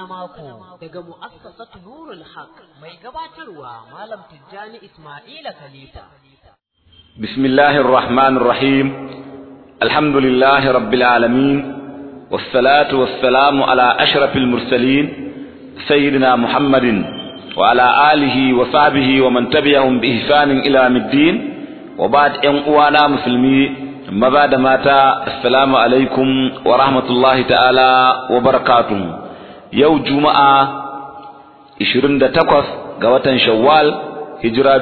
mako daga mu'assasatu Nurul Haq mai gabatarwa Malam Tijjani Ismaila Khalifa. Bismillahir Rahmanir Rahim. Alhamdulillahi Rabbil Alamin. Wassalatu wassalamu ala ashrafil mursalin sayyidina Muhammadin wa ala alihi wa sahbihi wa man tabi'ahum bi ihsanin ila middin wa ba'd yan uwana musulmi maza da mata assalamu alaikum wa rahmatullahi ta'ala wa barakatuh yau juma'a 28 ga watan shawwal hijira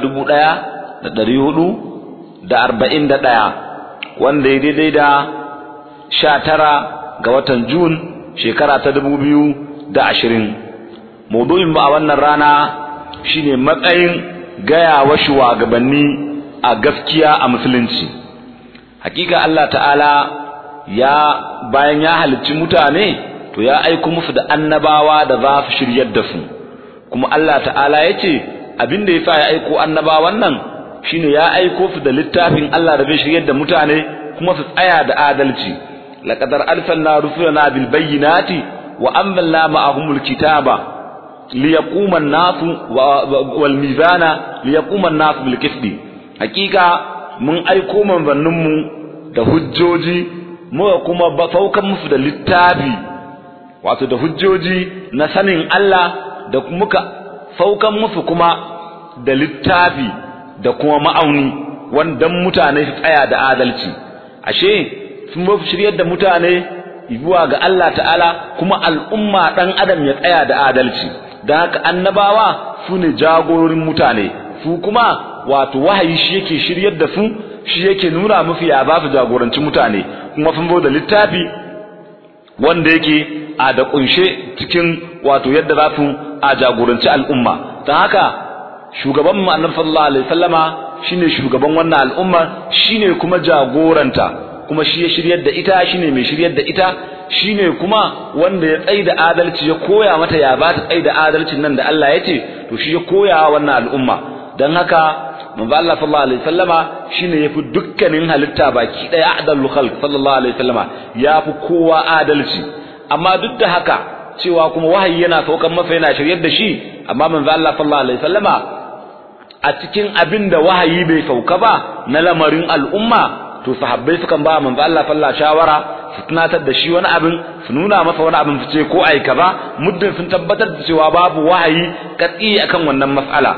1441 wanda ya daidai da 19 ga watan jun shekara ta 2020 maudu'in ba a wannan rana shine matsayin gaya wa shugabanni a gaskiya a musulunci hakika Allah ta'ala ya bayan ya halicci mutane to ya aiko musu da annabawa da za su shiryar da su kuma Allah ta'ala ya ce abin da ya sa ya aiko annabawan nan shine ya aiko su da littafin Allah da zai shiryar da mutane kuma su tsaya da adalci laqad arsalna rusulana bil bayyinati wa anzalna ma'ahumul kitaba liyaquma an-nasu wal mizana liyaquma an-nasu bil qisti hakika mun aiko manzanninmu da hujjoji muka kuma saukan musu da littafi wato da hujjoji na sanin Allah da muka saukan musu kuma da littafi da kuma ma'auni wanda mutane su tsaya da adalci ashe sun ba shiryar da mutane zuwa ga Allah ta'ala kuma al'umma dan adam ya tsaya da adalci dan haka annabawa su ne jagororin mutane su kuma wato wahayi shi yake shiryar da su shi yake nuna musu ya za su jagoranci mutane kuma sun zo da littafi wanda yake a da kunshe cikin wato yadda za su a jagoranci al'umma don haka shugaban mu annabi sallallahu alaihi wasallama shine shugaban wannan al'umma shine kuma jagoranta kuma shi ya shiryar da ita shine mai shiryar da ita shine kuma wanda ya tsaida adalci ya koya mata ya ba ta tsaida adalcin nan da Allah ya ce to shi ya koya wannan al'umma dan haka manzo Allah sallallahu alaihi wasallama shine yafi dukkanin halitta baki daya adalul khalq sallallahu alaihi wasallama yafi kowa adalci amma duk da haka cewa kuma wahayi yana saukan masa yana shiryar da shi amma manzo Allah sallallahu alaihi wasallama a cikin abin da wahayi bai sauka ba na lamarin al'umma to sahabbai sukan ba manzo Allah sallallahu shawara su tunatar da shi wani abin su nuna masa wani abin su ce ko ai kaza muddin sun tabbatar da cewa babu wahayi katsi akan wannan mas'ala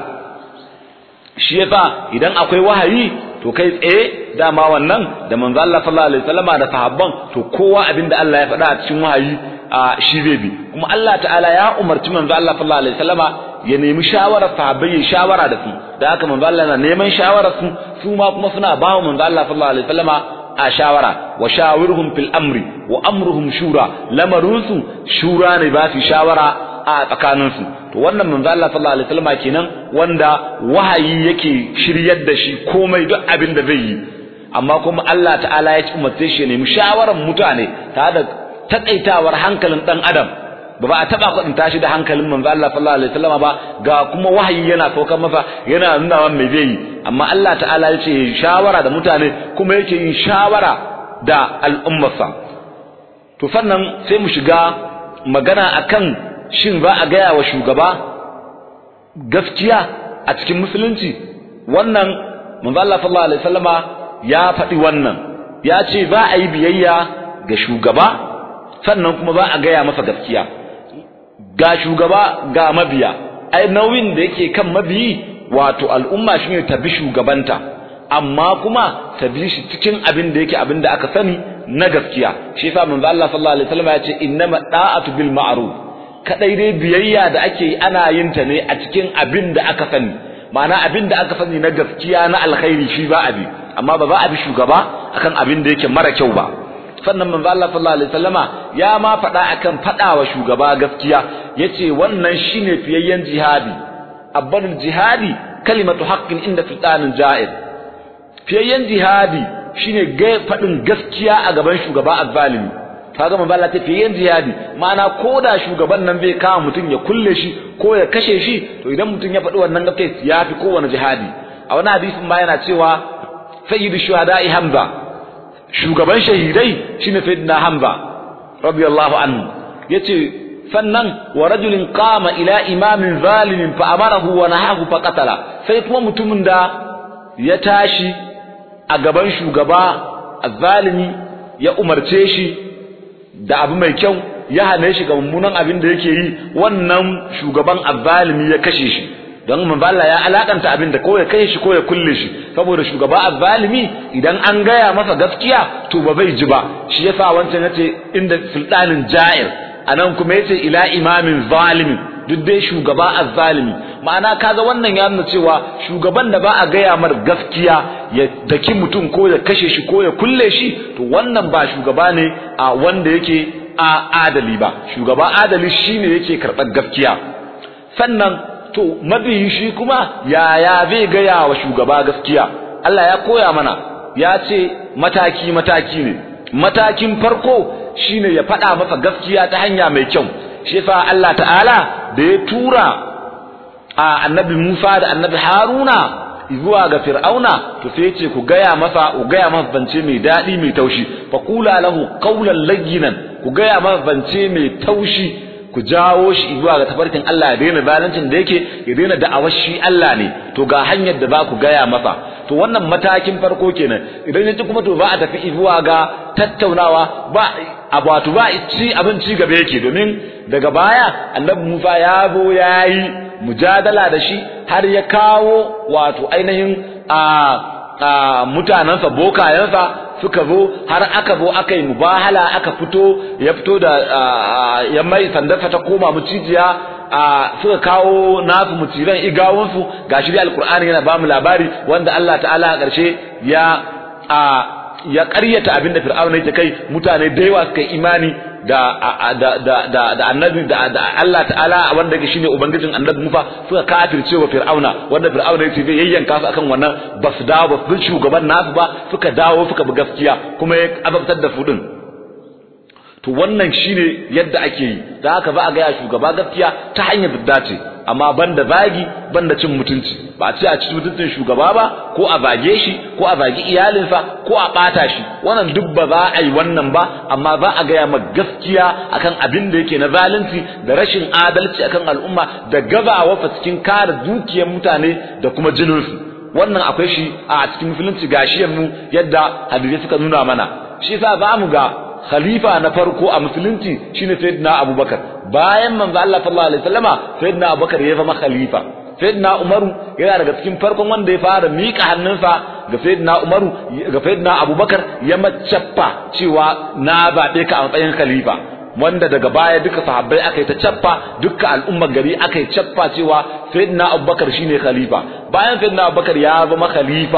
shi yasa idan akwai wahayi to kai tsaye dama wannan da manzo Allah sallallahu alaihi wasallama da sahabban to kowa abinda Allah ya faɗa a cikin wahayi a shi zai bi kuma Allah ta'ala ya umarci manzo Allah sallallahu alaihi wasallama ya nemi shawarar sahabbai ya shawara da su da haka manzo Allah na neman shawarar su su ma kuma suna ba manzo Allah sallallahu alaihi wasallama a shawara wa shawirhum fil amri wa amruhum shura lamarinsu shura ne ba su shawara a tsakaninsu to wannan manzo Allah sallallahu alaihi wasallam kenan wanda wahayi yake shiryar da shi komai duk abin da zai yi amma kuma Allah ta'ala ya umarce shi ne mushawaran mutane tare da takaitawar hankalin dan adam ba ba a taba kwadin tashi da hankalin manzo Allah sallallahu alaihi wasallam ba ga kuma wahayi yana saukar masa yana nuna wa me zai yi amma Allah ta'ala ya ce shawara da mutane kuma yake yin shawara da al'ummarsa to sannan sai mu shiga magana akan shin za a gaya wa shugaba gaskiya a cikin musulunci wannan manzo Allah sallallahu alaihi wasallama ya faɗi wannan ya ce za a yi biyayya ga shugaba sannan kuma za a gaya masa gaskiya ga shugaba ga mabiya ai nauyin da yake kan mabiyi wato al'umma shine ta bi shugabanta amma kuma ta bi shi cikin abin da yake abin da aka sani na gaskiya shi yasa manzo Allah sallallahu alaihi wasallam ya ce innama da'atu bil ma'ruf kadai dai biyayya da ake yi ana yin ta ne a cikin abin da aka sani ma'ana abin da aka sani na gaskiya na alkhairi shi ba abi amma ba za a bi shugaba akan abin da yake mara kyau ba sannan manzo Allah sallallahu alaihi wasallama ya ma faɗa akan faɗa wa shugaba gaskiya yace wannan shine fiyayyen jihadi abbanul jihadi kalimatu haqqin inda sultanin ja'ir fiyayyen jihadi shine ga faɗin gaskiya a gaban shugaba azzalimi kaga manzo Allah ta fiyayyen jihadi ma'ana koda shugaban nan bai kama mutum ya kulle shi ko ya kashe shi to idan mutum ya faɗi wannan gaskiya ya fi kowane jihadi a wani hadisin ma yana cewa sayyidu shuhada'i hamza shugaban shahidai shine sayyidina hamza radiyallahu anhu yace sannan wa rajulin qama ila imamin zalimin fa amarahu wa nahahu fa qatala sai kuma mutumin da ya tashi a gaban shugaba azzalimi ya umarce shi da abu mai kyau ya hane shi ga mummunan abin da yake yi wannan shugaban azzalimi ya kashe shi don manzo Allah ya alakanta abin da ko ya kashe shi ko ya kulle shi saboda shugaba azzalimi idan an gaya masa gaskiya to ba zai ji ba shi yasa wancan yace inda sultanin ja'ir anan kuma yace ila imamin zalimin duk dai shugaba azzalimi ma'ana kaga wannan ya nuna cewa shugaban da ba a gaya mar gaskiya ya daki mutum ko ya kashe shi ko ya kulle shi to wannan ba shugaba ne a wanda yake a adali ba shugaba adali shine yake karɓar gaskiya sannan to mabiyi shi kuma yaya zai gaya wa shugaba gaskiya Allah ya koya mana ya ce mataki mataki ne matakin farko shine ya faɗa masa gaskiya ta hanya mai kyau shi fa Allah ta'ala da ya tura a annabi Musa da annabi Haruna zuwa ga Fir'auna to sai ce ku gaya masa ku gaya masa bance mai dadi mai taushi fa qula lahu qawlan layyinan ku gaya masa bance mai taushi ku jawo shi zuwa ga tafarkin Allah ya daina zalincin da yake ya daina da'awar shi Allah ne to ga hanyar da za ku gaya masa to wannan matakin farko kenan idan yaji kuma to ba a tafi zuwa ga tattaunawa ba wato ba ci abinci gaba yake domin daga baya annabi Musa ya zo yayi mujadala da shi har ya kawo wato ainihin a a mutanansa bokayensa suka zo har aka zo aka yi mubahala aka fito ya fito da ya mai sandarsa ta koma mucijiya suka kawo nasu muciran igawunsu gashi dai alkur'ani yana bamu labari wanda Allah ta'ala a ƙarshe ya ya ƙaryata abinda fir'auna yake kai mutane da yawa suka yi imani da da da da da annabi da Allah ta'ala wanda yake shine ubangijin annabi Musa suka kafirce wa fir'auna wanda fir'auna yake zai yayyanka su akan wannan basu dawo ba su shugaban nasu ba suka dawo suka bi gaskiya kuma ya azabtar da su din to wannan shine yadda ake yi da haka ba a ga shugaba gaskiya ta hanyar da dace amma banda zagi banda cin mutunci ba a ce a ci mutuncin shugaba ba ko a zage shi ko a zagi iyalinsa ko a bata shi wannan duk ba za a yi wannan ba amma za a gaya ma gaskiya akan abin da yake na zalunci da rashin adalci akan al'umma da gazawa fa cikin kare dukiyar mutane da kuma jininsu wannan akwai shi a cikin musulunci gashiyar mu yadda hadisi suka nuna mana shi yasa za mu ga khalifa na farko a musulunci shine sayyidina abubakar bayan manzo Allah sallallahu alaihi wasallama sayyidina abubakar ya zama khalifa sayyidina umaru yana daga cikin farkon wanda ya fara mika hannunsa ga sayyidina umaru ga sayyidina abubakar ya macaffa cewa na zabe ka a matsayin khalifa wanda daga baya duka sahabbai aka yi ta cappa duka al'ummar gari aka yi cappa cewa sayyidina abubakar shine khalifa bayan sayyidina abubakar ya zama khalifa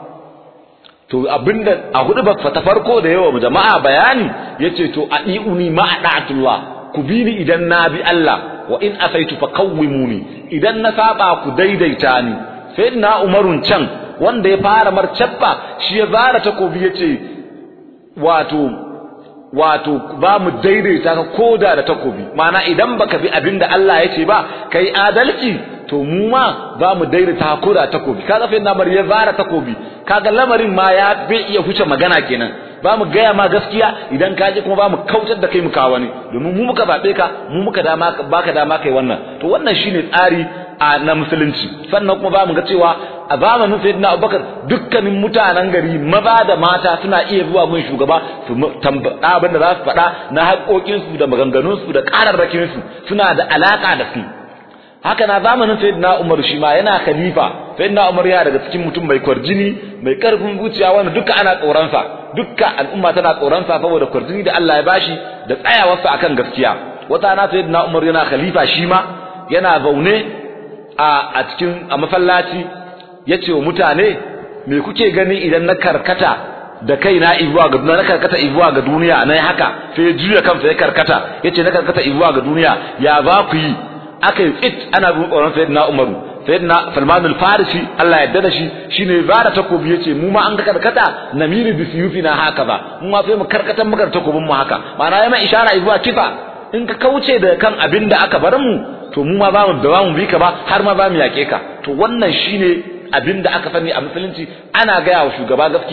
to abinda a hudu ba ta farko da yawa jama'a bayani yace to adiuni ma adatullah ku bi ni idan na bi Allah wa in asaitu fa qawwimuni idan na saba ku daidaita ni sayyidina umarun can wanda ya fara marcabba shi ya zara takobi yace wato wato ba mu daidaita ka koda da takobi ma'ana idan baka bi abinda Allah yace ba kai adalci to mu ma za mu daidaita koda takobi kaga fa bar ya zara takobi kaga lamarin ma ya bai iya huce magana kenan ba mu gaya ma gaskiya idan ka ji kuma ba mu kautar da kai mu kawo ne domin mu muka zabe ka mu muka dama baka dama kai wannan to wannan shine tsari a na musulunci sannan kuma ba mu ga cewa a zamanin sayyidina Abubakar dukkanin mutanen gari maza da mata suna iya zuwa gun shugaba su tambaya abin da za su faɗa na haƙoƙinsu da maganganunsu da ƙararrakinsu suna da alaƙa da su haka na zamanin sayyidina Umar shi ma yana khalifa sayyidina Umar yana daga cikin mutum mai kwarjini mai karfin zuciya wanda duka ana tsoron sa duka al'umma tana tsoron sa saboda kwarjini da Allah ya bashi da tsayawarsa akan gaskiya wata na sayyidina Umar yana khalifa shi ma yana zaune a a cikin a masallaci yace wa mutane me kuke gani idan na karkata da kaina izuwa ga na karkata izuwa ga duniya nayi haka sai ya juya kansa ya karkata yace na karkata izuwa ga duniya ya za ku yi aka yi tsit ana bin tsoron sayyidina Umaru sayyidina Salman al-Farisi Allah ya da shi shine zara takobi yace mu ma an ga karkata namiri bi suyufina haka ba mu ma sai mu karkatan muka takobin mu haka ma'ana ya mai ishara zuwa kifa in ka kauce da kan abin da aka bar mu to mu ma ba mu da mu bi ka ba har ma ba mu yake ka to wannan shine abin da aka sani a musulunci ana gaya wa shugaba gaskiya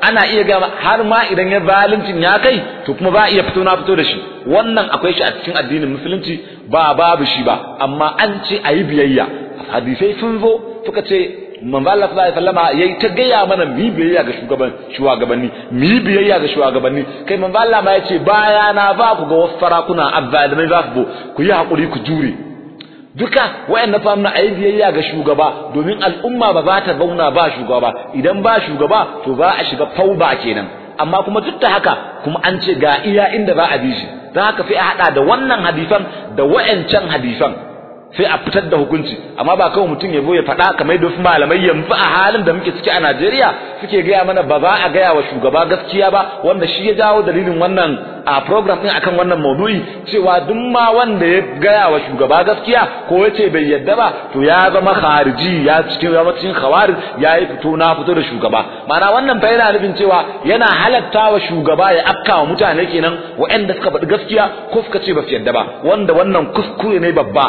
ana iya ga har ma idan ya zaluncin ya kai to kuma ba iya fito na fito da shi wannan akwai shi a cikin addinin musulunci ba babu shi ba amma an ce a yi biyayya hadisai sun zo suka ce manzo Allah sallallahu alaihi wasallama yayi ta gaya mana mu biyayya ga shugaban shugabanni mu biyayya ga shugabanni kai manzo Allah ma yace baya na ba ku ga wasu farakuna azzalimai za ku ku yi hakuri ku jure duka wayannan famna ayi biyayya ga shugaba domin al'umma ba za ta zauna ba shugaba idan ba shugaba to za a shiga fauba kenan amma kuma duk da haka kuma an ce ga iya inda za a bi shi don haka sai a hada da wannan hadisan da wayancan hadisan sai a fitar da hukunci amma ba kawai mutum ya zo ya faɗa kamar da malamai yanzu a halin da muke ciki a Najeriya suke gaya mana ba za a gaya wa shugaba gaskiya ba wanda shi ya jawo dalilin wannan a program din akan wannan maudu'i cewa duk ma wanda ya gaya wa shugaba gaskiya ko ya ce bai yadda ba to ya zama khariji ya cikin zama cikin khawarij ya yi fito na fito da shugaba ma'ana wannan fa yana nufin cewa yana halatta wa shugaba ya afka wa mutane kenan waɗanda suka faɗi gaskiya ko suka ce ba su yadda ba wanda wannan kuskure ne babba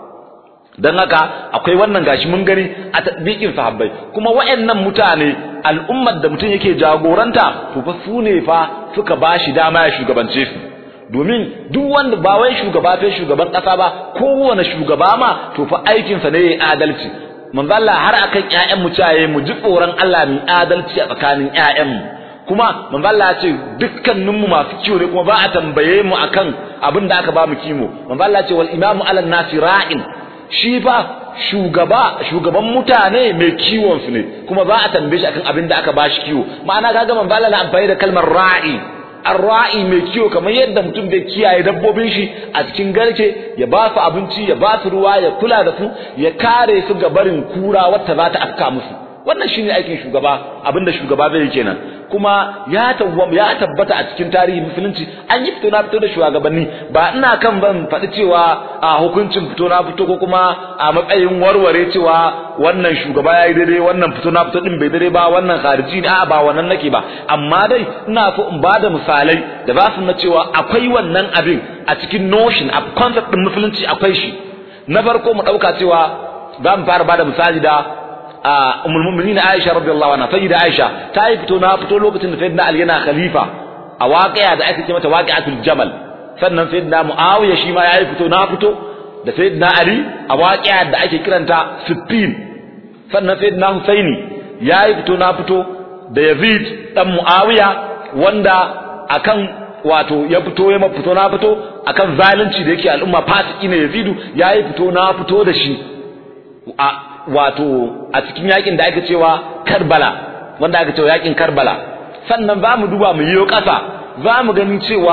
dan haka akwai wannan gashi mun gani a tadbiqin sahabbai kuma wayannan mutane al'ummar da mutum yake jagoranta to fa su ne fa suka bashi dama ya shugabance su domin duk wanda ba wai shugaba fa shugaban kasa ba kowane shugaba ma to fa aikin sa ne yayi adalci manzo Allah har akan ƴaƴan mu caye mu ji tsoron Allah mu adalci a tsakanin ƴaƴan mu kuma manzo Allah ya ce dukkanin mu masu kiwo ne kuma ba a tambaye mu akan abin da aka ba mu kimo manzo Allah ya ce wal imamu ala nasi ra'in shi fa shugaba shugaban mutane mai kiwon su ne kuma za a tambaye shi akan abin da aka bashi kiwo ma'ana kaga man bala na amfani da kalmar ra'i ar-ra'i mai kiwo kamar yadda mutum bai kiyaye dabbobin shi a cikin garke ya ba su abinci ya ba su ruwa ya kula da su ya kare su ga barin kura wacce za ta afka musu wannan shine aikin shugaba abinda shugaba zai yi kenan kuma ya tawwam ya tabbata a cikin tarihi musulunci an yi fito na fito da shugabanni ba ina kan ban faɗi cewa a hukuncin fito na fito ko kuma a matsayin warware cewa wannan shugaba yayi daidai wannan fito na fito din bai daidai ba wannan khariji ne a ba wannan nake ba amma dai ina so in bada misalai da ba su na cewa akwai wannan abin a cikin notion a concept din musulunci akwai shi na farko mu dauka cewa za mu fara bada misali da ummul mu'minin Aisha radiyallahu anha sayyida Aisha ta yi fito na fito lokacin da sayyidina Ali yana khalifa a waqi'a da ake ce mata waqi'atul jamal sannan sayyidina Muawiya shi ma yayi fito na fito da sayyidina Ali a waqi'a da ake kiranta Siffin sannan sayyidina Husaini yayi fito na fito da Yazid dan Muawiya wanda akan wato ya fito ya fito na fito akan zalunci da yake al'umma fasiki ne Yazidu yayi fito na fito da shi a wato a cikin yakin da aka cewa Karbala wanda aka cewa yakin Karbala sannan za mu duba mu yiwo ƙasa za mu gani cewa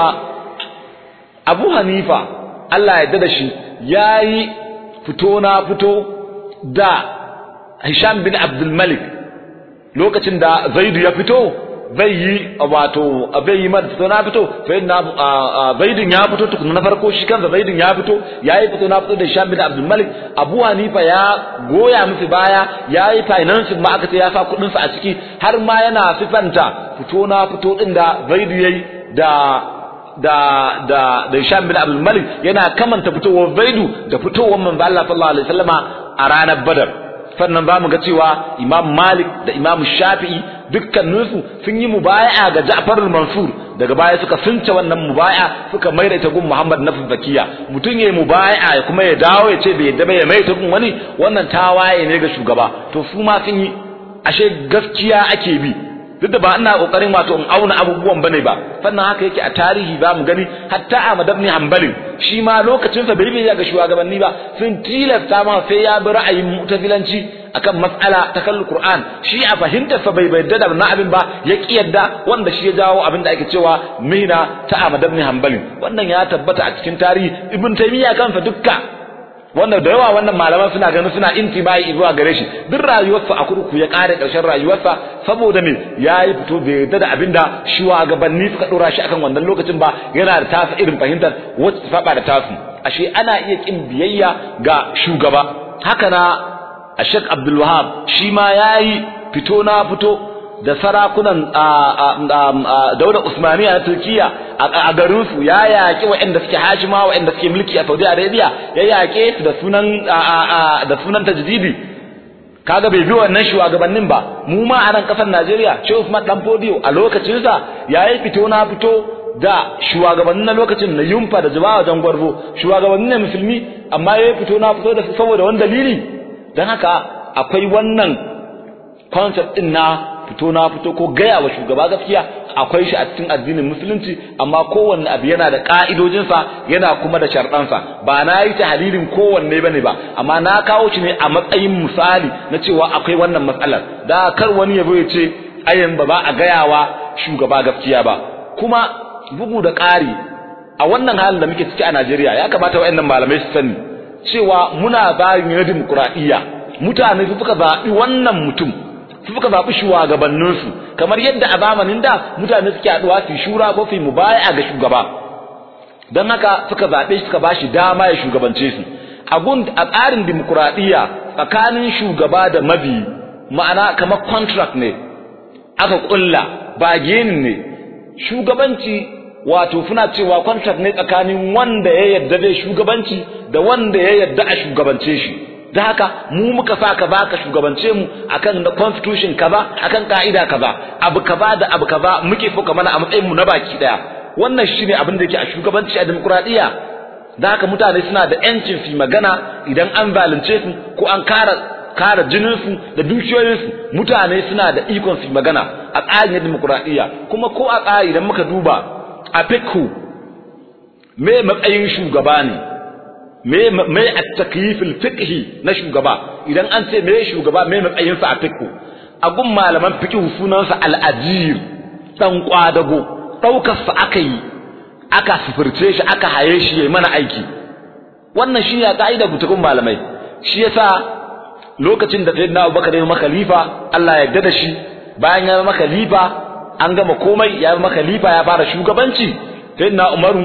Abu Hanifa Allah ya da shi yayi fito na fito da Hisham bin Abdul Malik lokacin da Zaidu ya fito bai yi wato bai yi mata fito na fito sai na zaidin ya fito tukuna na farko shi kansa zaidin ya fito yayi fito na fito da Hisham bin Abdul Malik Abu Hanifa ya goya musu baya yayi financing ma aka ce ya sa kudin sa a ciki har ma yana sifanta fito na fito din da zaidu yayi da da da da Hisham bin Abdul Malik yana kamanta fitowar zaidu da fitowar manzo Allah sallallahu alaihi wasallama a ranar Badar sannan za mu ga cewa Imam Malik da Imam Shafi'i dukkaninsu sun yi mubaya'a ga Ja'far al-Mansur daga baya suka sunce wannan mubaya'a suka maida ta gun Muhammad na Zakiya mutum yayi mubaya'a ya kuma ya dawo ya ce bai yadda ba ya maida gun wani wannan tawaye ne ga shugaba to su ma sun yi ashe gaskiya ake bi duk da ba ina kokarin wato in auna abubuwan bane ba sannan haka yake a tarihi ba mu gani hatta Ahmad ibn Hanbal shi ma lokacin sa bai biya ga shugabanni ba sun tilasta ma sai ya bi ra'ayin mu'tazilanci akan mas'ala ta kallon Qur'an shi a fahimtar sa bai bayyana da wannan abin ba ya kiyarda wanda shi ya jawo abin da ake cewa mihna ta Ahmad ibn Hanbal wannan ya tabbata a cikin tarihi Ibn Taymiyyah kansa dukka wanda da yawa wannan malaman suna ganin suna intibai zuwa gare shi duk rayuwarsa a kurku ya kare karshen rayuwarsa saboda me yayi fito bai yarda da abinda shugabanni suka dora shi akan wannan lokacin ba yana da tasa irin fahimtar wacce saba da tasu ashe ana iya kin biyayya ga shugaba haka na Sheikh Abdul Wahab shi ma yayi fito na fito da sarakunan daular Usmaniya na Turkiya a garin su ya yaƙi waɗanda suke hashima waɗanda suke mulki a Saudi Arabia ya yaƙe su da sunan da sunan tajdidi kaga bai bi wannan shugabannin ba mu ma a nan kasar Najeriya Shehu Usman Dan Fodio a lokacin sa yayi fito na fito da shugabannin na lokacin na yumfa da jabawa jangwarzo shugabannin ne musulmi amma yayi fito na fito da su saboda wani dalili dan haka akwai wannan concept din na fito na fito ko gaya wa shugaba gaskiya akwai shi a cikin addinin musulunci amma kowanne abu yana da ka'idojinsa yana kuma da sharɗansa ba na yi tahlilin kowanne bane ba amma na kawo shi ne a matsayin misali na cewa akwai wannan matsalar da kar wani ya ya ce ayan ba ba a gayawa shugaba gaskiya ba kuma bugu da ƙari a wannan halin da muke ciki a Najeriya ya kamata waɗannan malamai su sani cewa muna bayin na dimokuraɗiyya mutane su suka zaɓi wannan mutum su suka zaɓi shugabanninsu kamar yadda a zamanin da mutane suke haɗuwa su shura ko su mubaya ga shugaba don haka suka zaɓe suka ba shi dama ya shugabance su a gun a tsarin dimokuraɗiyya tsakanin shugaba da mabi ma'ana kamar contract ne aka ƙulla ba genin ne shugabanci wato suna cewa contract ne tsakanin wanda ya yarda zai shugabanci da wanda ya yarda a shugabance shi da haka mu muka sa ka baka shugabance mu akan da constitution kaza akan ka'ida kaza abu kaza da abu kaza muke so mana a matsayin mu na baki daya wannan shine abin da yake a shugabanci a demokradiya da haka mutane suna da yancin su magana idan an zalunce su ko an kara kara jinin su da dukiyoyin su mutane suna da ikon su magana a tsarin demokradiya kuma ko a tsari idan muka duba a fikhu me matsayin shugaba ne me me at-takyif al-fiqhi na shugaba idan an ce me shugaba me matsayin sa a fiqhu a gun malaman fiqhu sunan sa al-ajir dan kwadago daukar sa aka yi aka sufurce shi aka haye shi yayi mana aiki wannan shi ya kaida gutukun malamai shi yasa lokacin da sayyidina Abubakar ya zama khalifa Allah ya yarda da shi bayan ya zama khalifa an gama komai ya zama khalifa ya fara shugabanci sayyidina Umaru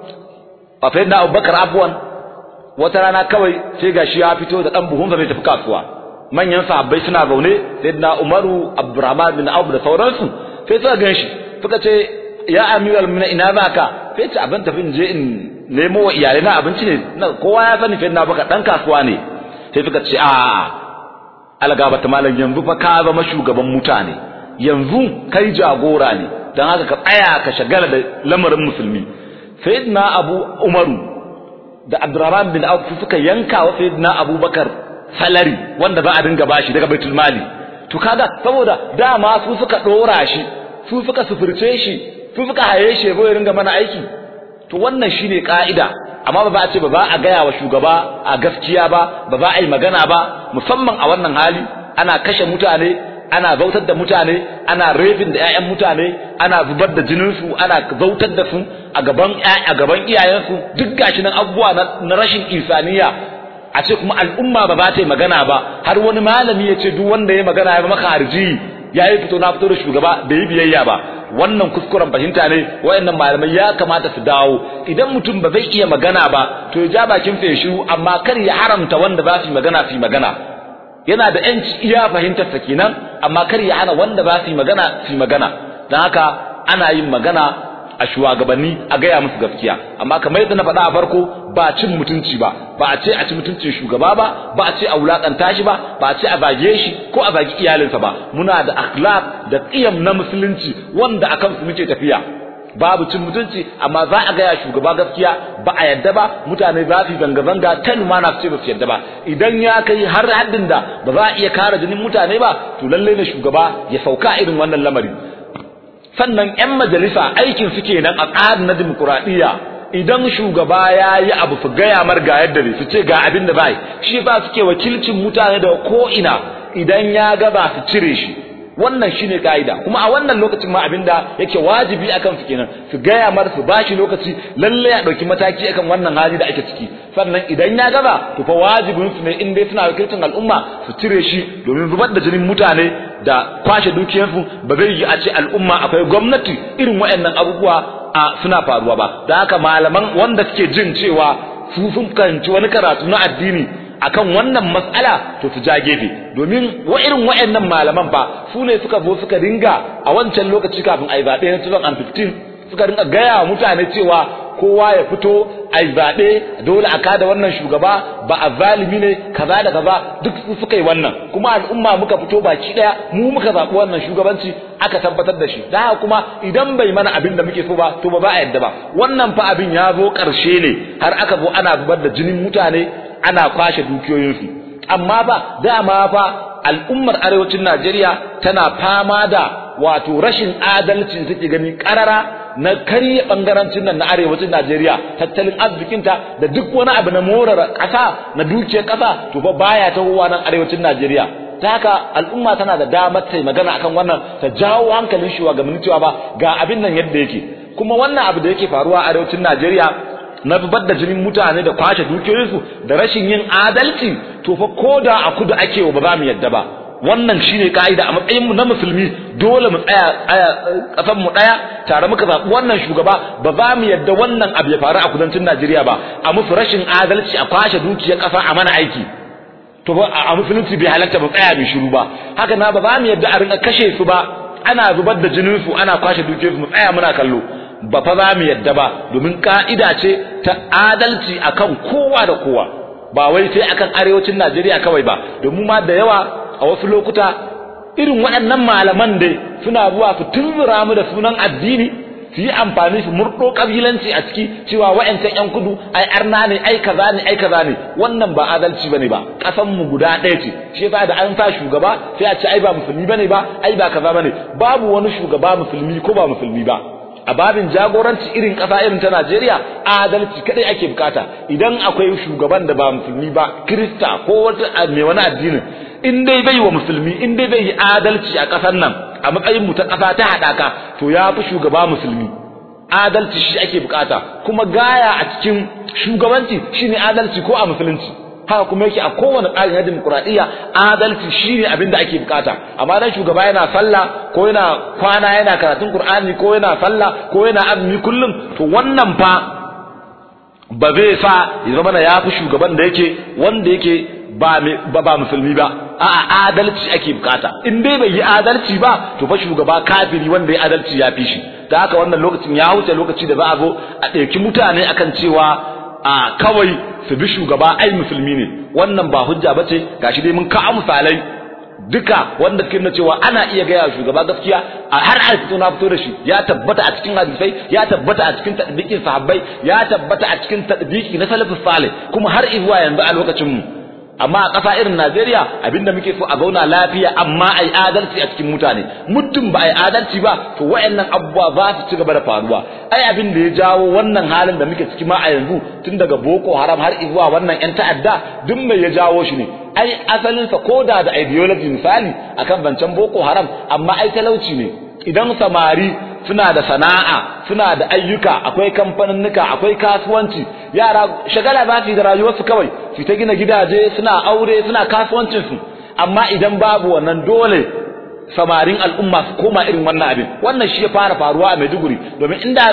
a sayyidina Abubakar afwan wata rana kawai sai gashi ya fito da dan buhunsa zai tafi kasuwa manyan sahabbai suna zaune sayyidina Umaru Abdurrahman bin Auf da sauransu sai suka ganshi suka ce ya amiral mu'minin ina zaka sai ce abin tafi in je in nemo wa iyalai na abinci ne kowa ya sani sayyidina Abubakar dan kasuwa ne sai suka ce a algabata malam yanzu fa ka zama shugaban mutane yanzu kai jagora ne dan haka ka tsaya ka shagala da lamarin musulmi sayyidina Abu Umaru da Abdurrahman bin Auf suka yanka wa Sayyidina Abubakar salari wanda za a dinga bashi daga Baitul Mali to kaga saboda dama su suka dora shi su suka sufurce shi su suka haye shi ya ringa mana aiki to wannan shine ka'ida amma ba za a ce ba za a gaya wa shugaba a gaskiya ba ba za a yi magana ba musamman a wannan hali ana kashe mutane ana zautar da mutane ana rafin da ƴaƴan mutane ana zubar da jinin su ana zautar da su a gaban a gaban iyayensu duk gashi nan abubuwa na rashin insaniya a ce kuma al'umma ba za ta yi magana ba har wani malami ya ce duk wanda ya magana ya maka harji ya yi fito na fito da shugaba bai yi biyayya ba wannan kuskuren fahimta ne wayannan malamai ya kamata su dawo idan mutum ba zai iya magana ba to ya ja bakin feshu amma kar ya haramta wanda ba su yi magana su yi magana yana da yanci iya fahimtar sa kenan amma kar ya hana wanda ba su yi magana su yi magana don haka ana yin magana a shugabanni a gaya musu gaskiya amma kamar yadda na faɗa a farko ba cin mutunci ba ba a ce a ci mutuncin shugaba ba ba a ce a wulakanta shi ba ba a ce a zage shi ko a zagi iyalinsa ba muna da akhlaq da qiyam na musulunci wanda akan su muke tafiya babu cin mutunci amma za a gaya shugaba gaskiya ba a yadda ba mutane za su zanga-zanga ta lumana su ce ba su yadda ba idan ya kai har haddin da ba za a iya kare jinin mutane ba to lallai ne shugaba ya sauka irin wannan lamari sannan 'yan majalisa aikin su kenan a tsarin na dimokuraɗiyya idan shugaba ya yi abu su gaya mar ga yadda ne su ce ga abin da bai shi ba suke wakilcin mutane da ko'ina idan ya ga ba su cire shi wannan shine kaida kuma a wannan lokacin ma abinda yake wajibi akan su kenan su gaya mar su bashi lokaci lalle ya dauki mataki akan wannan hali da ake ciki sannan idan ya gaba to fa wajibin su ne in dai suna wakilcin al'umma su cire shi domin zubar da jinin mutane da kwashe dukiyarsu ba zai yi a ce al'umma akwai gwamnati irin waɗannan abubuwa a suna faruwa ba da haka malaman wanda suke jin cewa su sun kanci wani karatu na addini akan wannan mas'ala to su ja gefe domin wa irin wayannan malaman ba su ne suka zo suka ringa a wancan lokaci kafin a yi zaɓe na 2015 suka ringa gaya wa mutane cewa kowa ya fito ai zaɓe dole a kada wannan shugaba ba a zalimi ne kaza da kaza duk su suka yi wannan kuma al'umma muka fito baki ɗaya mu muka zaɓi wannan shugabanci aka tabbatar da shi da haka kuma idan bai mana abin da muke so ba to ba za a yadda ba wannan fa abin ya zo ƙarshe ne har aka zo ana zubar da jinin mutane ana kwashe dukiyoyinsu amma ba dama fa al'ummar arewacin Najeriya tana fama da wato rashin adalcin suke gani karara na karye bangarancin nan na arewacin Najeriya tattalin arzikinta da duk wani abu na morar ƙasa na dukiyar ƙasa to fa baya tahowa nan arewacin Najeriya ta haka al'umma tana da damar ta magana akan wannan ta jawo hankalin shugabanni cewa ba ga abin nan yadda yake kuma wannan abu da yake faruwa a arewacin Najeriya na zubar da jinin mutane da kwashe dukiyoyinsu da rashin yin adalci to fa koda a kudu ake ba za mu yadda ba wannan shine kaida a matsayin mu na musulmi dole mu tsaya tsaya kasan mu daya tare muka zabi wannan shugaba ba za mu yadda wannan abu ya faru a kudancin Najeriya ba a musu rashin adalci a kwashe dukiyar kasa a mana aiki to ba a musulunci bai halatta ba tsaya bi shiru ba haka na ba za mu yadda a rinka kashe su ba ana zubar da jinin su ana kwashe dukiyar su mu tsaya muna kallo ba fa za mu yadda ba domin ka'ida ce ta adalci akan kowa da kowa ba wai sai akan arewacin Najeriya kawai ba domin ma da yawa a wasu lokuta irin waɗannan malaman dai suna zuwa su tunzura mu da sunan addini su yi amfani su murɗo ƙabilanci a ciki cewa wa'ancan ƴan kudu ai arna ne ai kaza ne ai kaza ne wannan ba adalci bane ba ƙasan mu guda ɗaya ce shi yasa da an sa shugaba sai a ce ai ba musulmi bane ba ai ba kaza bane babu wani shugaba musulmi ko ba musulmi ba a babin jagoranci irin ƙasa irin ta Najeriya adalci kadai ake bukata idan akwai shugaban da ba musulmi ba Kirista ko wata mai wani addinin in dai bai wa musulmi in dai bai yi adalci a ƙasar nan a matsayin mu ta ƙasa ta haɗaka to ya fi shugaba musulmi adalci shi ake bukata kuma gaya a cikin shugabanci shine adalci ko a musulunci haka kuma yake a kowane tsarin na dimokuraɗiyya adalci shine abin da ake bukata amma dan shugaba yana sallah ko yana kwana yana karatun qur'ani ko yana sallah ko yana azumi kullum to wannan fa ba zai sa ya zama ya fi shugaban da yake wanda yake ba ba musulmi ba a'a adalci ake bukata in dai bai yi adalci ba to fa shugaba kafiri wanda ya adalci ya fi shi da haka wannan lokacin ya wuce lokaci da za a zo a ɗauki mutane akan cewa a kawai su bi shugaba ai musulmi ne wannan ba hujja bace gashi dai mun kawo misalai duka wanda suke nuna cewa ana iya gaya shugaba gaskiya a har a fito na fito da shi ya tabbata a cikin hadisai ya tabbata a cikin tadbiqin sahabbai ya tabbata a cikin tadbiqi na salafus salih kuma har zuwa yanzu a lokacin mu amma a ƙasa irin Najeriya abinda muke so a zauna lafiya amma ai adalci a cikin mutane muddin ba ai adalci ba to wayannan abubuwa za su ci gaba da faruwa ai abin da ya jawo wannan halin da muke ciki ma a yanzu tun daga Boko Haram har zuwa wannan ƴan ta'adda duk mai ya jawo shi ne ai asalin sa koda da ideology misali akan zancen Boko Haram amma ai talauci ne idan samari suna da sana'a suna da ayyuka akwai kamfaninnika akwai kasuwanci yara shagala za su yi da rayuwarsu kawai su ta gina gidaje suna aure suna kasuwancinsu amma idan babu wannan dole samarin al'umma su koma irin wannan abin wannan shi ya fara faruwa a Maiduguri domin inda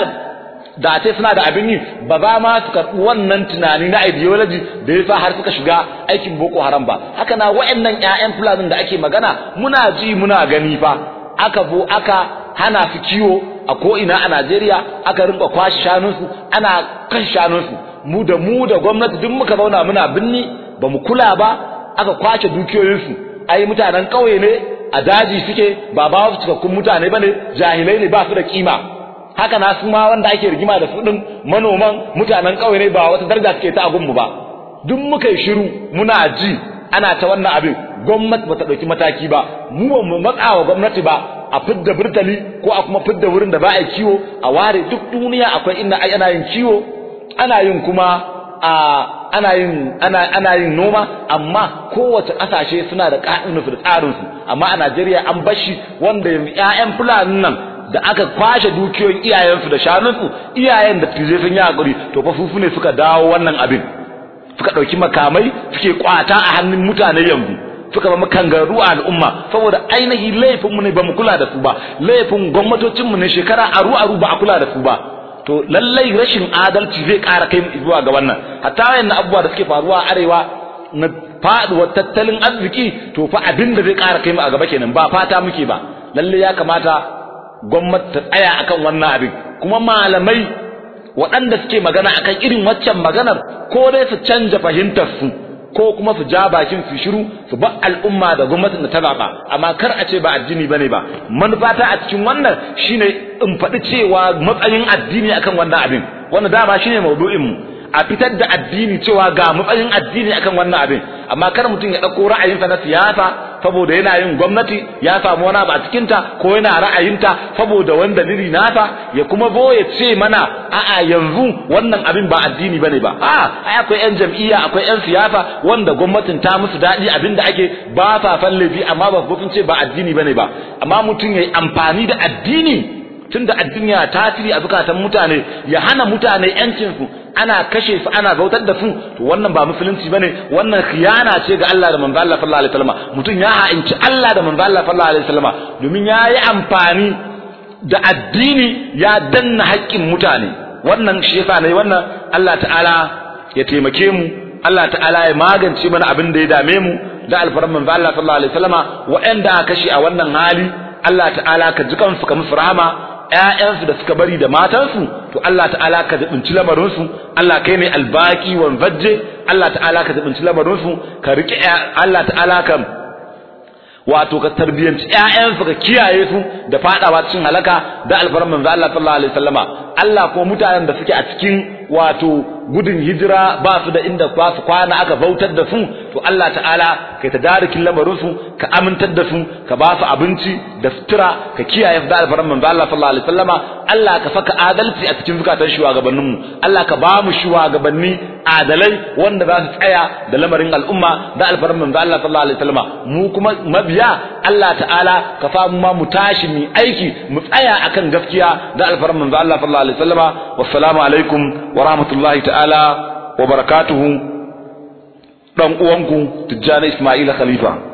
da ce suna da abin yi ba za ma su karɓi wannan tunani na ideology da ya sa har suka shiga aikin Boko Haram ba haka na waɗannan ƴaƴan Fulani da ake magana muna ji muna gani fa aka zo aka hana su kiwo a ko'ina a Najeriya aka rinka kwashe shanunsu ana kan shanunsu mu da mu da gwamnati duk muka zauna muna binni ba mu kula ba aka kwace dukiyoyinsu ai mutanen ƙauye ne a daji suke ba ba su cikakkun mutane bane jahilai ne ba su da kima haka na su ma wanda ake rigima da su din manoman mutanen ƙauye ne ba wata daraja suke ta agun mu ba duk muka yi shiru muna ji ana ta wannan abin gwamnati ba ta ɗauki mataki ba mu ba mu matsa wa gwamnati ba a fidda burtali ko a kuma fidda wurin da ba a kiwo a ware duk duniya akwai inda ai ana yin kiwo ana yin kuma a ana yin ana ana yin noma amma kowace kasashe suna da ka'idun su da tsarin su amma a Najeriya an bashi wanda yanzu ƴaƴan fulanin nan da aka kwashe dukiyoyin iyayensu da shanunsu iyayen da tije sun yi hakuri to fa fufu ne suka dawo wannan abin suka ɗauki makamai suke kwata a hannun mutane yanzu suka zama kangaru a al'umma saboda ainihi laifin mu ne bamu kula da su ba laifin gwamnatocin mu ne shekara aru aru ba a kula da su ba to lallai rashin adalci zai ƙara kai zuwa ga wannan hatta wayannan abubuwa da suke faruwa a arewa na faduwar tattalin arziki to fa abin da zai ƙara kai mu a gaba kenan ba fata muke ba lalle ya kamata gwamnati ta tsaya akan wannan abin kuma malamai waɗanda suke magana akan irin waccan maganar ko dai su canja fahimtar su ko kuma su ja bakin su shiru su ba al'umma da gwamnatin da ta zaba amma kar a ce ba addini bane ba manufata a cikin wannan shine in faɗi cewa matsayin addini akan wannan abin wannan dama shine maudu'in mu a fitar da addini cewa ga matsayin addini akan wannan abin amma kar mutum ya ɗauko ra'ayinsa na siyasa saboda yana yin gwamnati ya samu wani ba a cikinta ko yana ra'ayinta saboda wani dalili nasa ya kuma zo ya ce mana a'a yanzu wannan abin ba addini bane ba a ai akwai yan jam'iyya akwai yan siyasa wanda gwamnatin ta musu daɗi abin da ake ba sa fallafi amma ba sun ce ba addini bane ba amma mutum ya yi amfani da addini tunda addini ya tasiri a zukatan mutane ya hana mutane yancin su ana kashe su ana bautar da su to wannan ba musulunci bane wannan khiyana ce ga Allah da manzo Allah sallallahu alaihi wasallam mutum ya ha'inci Allah da manzo Allah sallallahu alaihi wasallam domin ya yi amfani da addini ya danna haƙƙin mutane wannan shi yasa ne wannan Allah ta'ala ya taimake mu Allah ta'ala ya magance mana abin da ya dame mu da alfaran manzo Allah sallallahu alaihi wasallama wa'anda aka kashe a wannan hali Allah ta'ala ka ji kansu ka musu rahama ƴaƴansu da suka bari da matansu to Allah ta'ala ka zubunci lamarinsu Allah kai ne albaki wan vajje Allah ta'ala ka zubunci lamarinsu ka rike Allah ta'ala ka wato ka tarbiyanci ƴaƴansu ka kiyaye su da fadawa cikin halaka da alfaran manzo Allah sallallahu alaihi wasallama Allah ko mutanen da suke a cikin wato gudun hijira ba su da inda ba su kwana aka bautar da su to Allah ta'ala kai tadarikin lamarin su ka amintar da su ka ba su abinci da sutura ka kiyaye da alfaran manzo Allah sallallahu alaihi wasallama Allah ka saka adalci a cikin zukatan shugabannin mu Allah ka ba mu shugabanni adalai wanda za su tsaya da lamarin al'umma da alfaran manzo Allah sallallahu alaihi wasallama mu kuma mabiya Allah ta'ala ka fa mu ma mu tashi mu aiki mu tsaya akan gaskiya da alfaran manzo Allah sallallahu alaihi wasallama wassalamu alaikum wa rahmatullahi ta'ala wa barakatuhu dan uwanku Tijjani Ismaila Khalifa